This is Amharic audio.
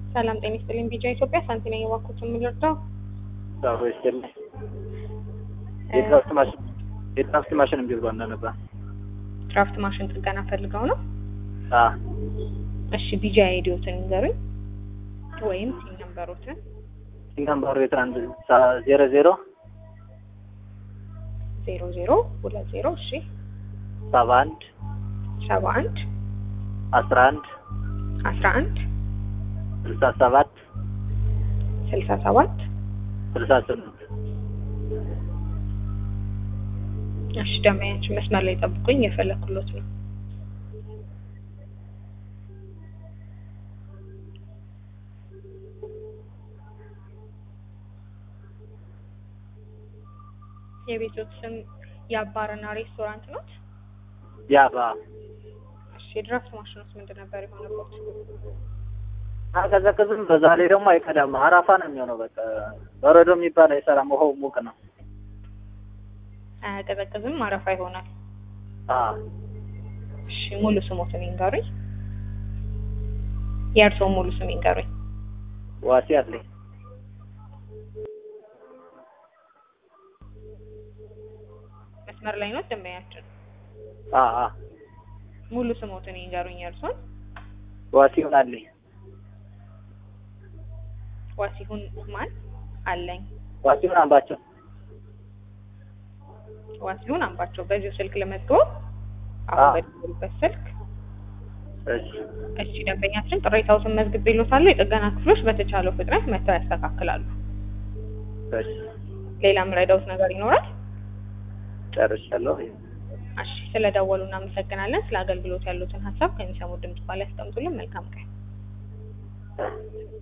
ሰላም ጤና ይስጥልኝ። ቢጃ ኢትዮጵያ ሳንቲ ነኝ። እባክዎትን የምንረዳው ዳቦ ይስጥልኝ። የድራፍት ማሽን የድራፍት ማሽን እምቢ ብሎን ነበር። ድራፍት ማሽን ጥገና ፈልገው ነው? አ እሺ ቢጃ አይዲዎትን ንገሩኝ፣ ወይም ሲም ነምበሮትን። ሲንጋምባሩ የትራንድ ዜሮ ዜሮ ዜሮ ዜሮ ሁለት ዜሮ እሺ ሰባ አንድ ሰባ አንድ አስራ አንድ አስራ አንድ ስልሳ ሰባት ስልሳ ሰባት ስልሳ ስምንት እሺ ደንበኛችን መስመር ላይ ጠብቁኝ፣ የፈለኩሎት ነው። የቤቶት ስም የአባርና ሬስቶራንት ነው? ያባ እሺ የድራፍት ማሽኖስ ምንድን ነበር የሆነበት? አቀዘቅዝም በዛ ላይ ደግሞ አይቀዳም። አራፋ ነው የሚሆነው። በቃ በረዶ የሚባል አይሰራም። ውሃው ሙቅ ነው። አያቀዘቅዝም፣ አረፋ ይሆናል። አ እሺ ሙሉ ስሞትን ይንገሩኝ። የእርስዎ ሙሉ ስም ይንገሩኝ። ዋሲ አለኝ መስመር ላይ ነው ደንበኛችን። አ አ ሙሉ ስሞትን ይንገሩኝ የእርስዎን። ዋሲውን አለኝ ዋሲሁን ማን አለኝ? ዋሲውን አምባቸው ዋሲሁን አምባቸው። በዚሁ ስልክ ለመዝግበው አሁን አዎ። በደወሉበት ስልክ እሺ እሺ ደንበኛችን ቅሬታዎትን መዝግቤልዎታለሁ። የጥገና ክፍሎች በተቻለው ፍጥነት መጥተው ያስተካክላሉ። እሺ ሌላ የምረዳዎት ነገር ይኖራል? ጨርሻለሁ። እሺ ስለደወሉ እናመሰግናለን። ስለ አገልግሎት ያሉትን ሀሳብ ከሚሰሙ ድምጽ ባላይ ያስቀምጡልን። መልካም ቀን።